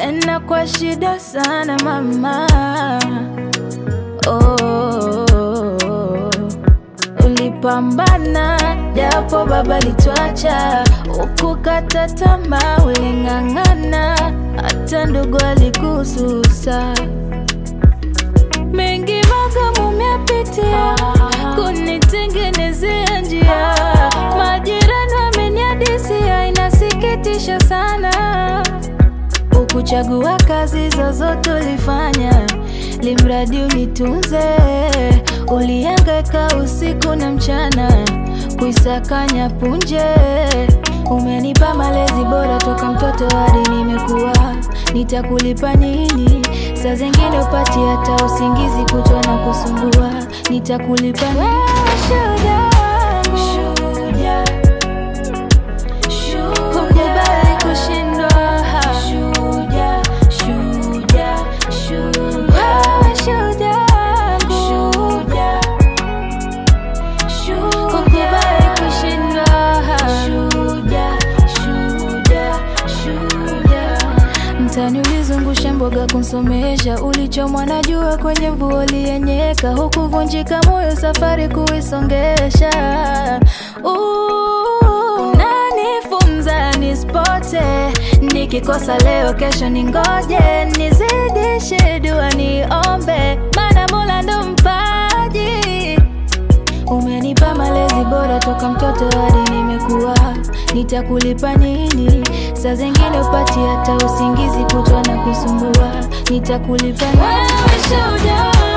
tena kwa shida sana mama. Oh, ulipambana japo baba litwacha, ukukata tamaa, uling'ang'ana, hata ndugu alikususa. Mengi magumu umepitia kunitengenezea njia, majirani wameniadisia, inasikitisha sana. Ukuchagua kazi zozote ulifanya, limradi unitunze. Ulihangaika usiku na mchana kuisakanya punje. Umenipa malezi bora toka mtoto hadi nimekuwa, nitakulipa nini? Saa zingine upati hata usingizi kutwa na kusumbua, nitakulipa nini? Shujaa wangu, shujaa Kukubali kushindwa Shujaa, shujaa, shujaa Wewe shujaa wangu. Kukubali kushindwa Shujaa, shujaa, shujaa Mtani ulizungusha mboga kunsomesha, ulichomwa na jua kwenye mvua uliyenyeka, hukuvunjika moyo safari kuisongesha. Uh, Unanifunza nispote, nikikosa leo kesho ningoje, nizidishe dua niombe, maana Mola ndo mpaji Umenipa malezi bora toka mtoto hadi nimekuwa, nitakulipa nini? Saa zingine upati hata usingizi kutwa na kusumbua, nitakulipa nini? Wewe shujaa